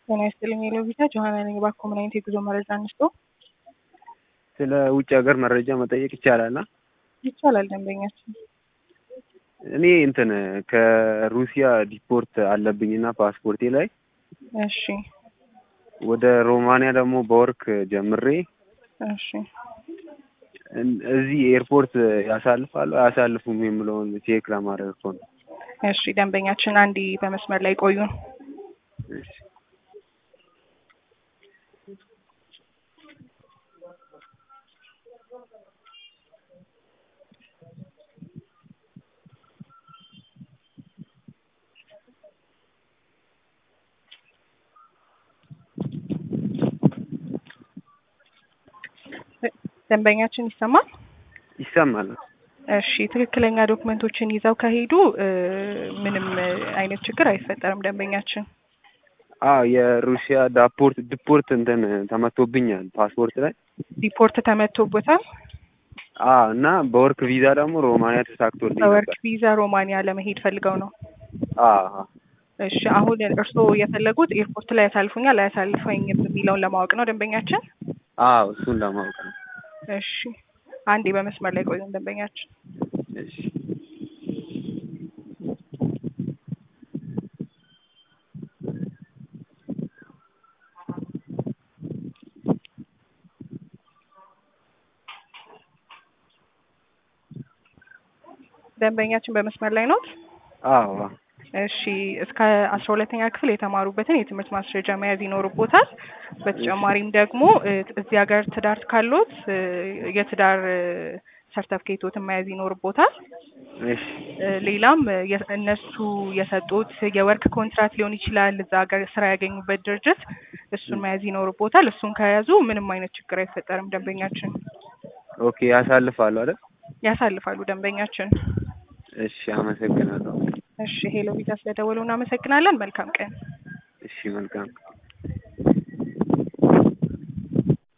ጤና ይስጥልኝ የሎቪታ ጆሀና ነኝ። እባክዎ ምን አይነት የጉዞ መረጃ እንስጦ? ስለ ውጭ ሀገር መረጃ መጠየቅ ይቻላል? አ? ይቻላል ደንበኛችን። እኔ እንትን ከሩሲያ ዲፖርት አለብኝና ፓስፖርቴ ላይ እሺ ወደ ሮማንያ ደግሞ በወርክ ጀምሬ እሺ እን- እዚህ ኤርፖርት ያሳልፋሉ አያሳልፉም የምለውን ቼክ ለማድረግ እኮ ነው። እሺ ደንበኛችን አንዴ በመስመር ላይ ቆዩን። እሺ። ደንበኛችን ይሰማል? ይሰማል። እሺ ትክክለኛ ዶክመንቶችን ይዘው ከሄዱ እ፣ ምንም አይነት ችግር አይፈጠርም ደንበኛችን። አዎ የሩሲያ ዳፖርት ዲፖርት እንትን ተመቶብኛል ፓስፖርት ላይ ሪፖርት ተመቶበታል። አዎ እና በወርክ ቪዛ ደግሞ ሮማንያ ተሳክቶልኝ በወርክ ነበር። ቪዛ ሮማንያ ለመሄድ ፈልገው ነው። አዎ እሺ አሁን እርስዎ የፈለጉት ኤርፖርት ላይ ያሳልፉኛል አያሳልፈኝም የሚለውን ለማወቅ ነው ደንበኛችን። አዎ እሱን ለማወቅ ነው። እሺ አንዴ በመስመር ላይ ቆዩን ደንበኛችን። እሺ ደንበኛችን በመስመር ላይ ኖት? አዎ አዎ እሺ እስከ አስራ ሁለተኛ ክፍል የተማሩበትን የትምህርት ማስረጃ መያዝ ይኖርቦታል። በተጨማሪም ደግሞ እ፣ እዚህ ሀገር ትዳር ካሎት እ፣ የትዳር ሰርተፍኬቶትን መያዝ ይኖርቦታል። እሺ እ፣ ሌላም እ፣ የ- እነሱ የሰጡት የወርክ ኮንትራት ሊሆን ይችላል እዛ ሀገር ስራ ያገኙበት ድርጅት እሱን መያዝ ይኖርቦታል። እሱን ከያዙ ምንም አይነት ችግር አይፈጠርም ደንበኛችን። ኦኬ ያሳልፋሉ አይደል? ያሳልፋሉ ደንበኛችን። እሺ አመሰግናለሁ። እሺ ሄሎ ቪዛ ስለደወሉ እናመሰግናለን። መልካም ቀን። እሺ መልካም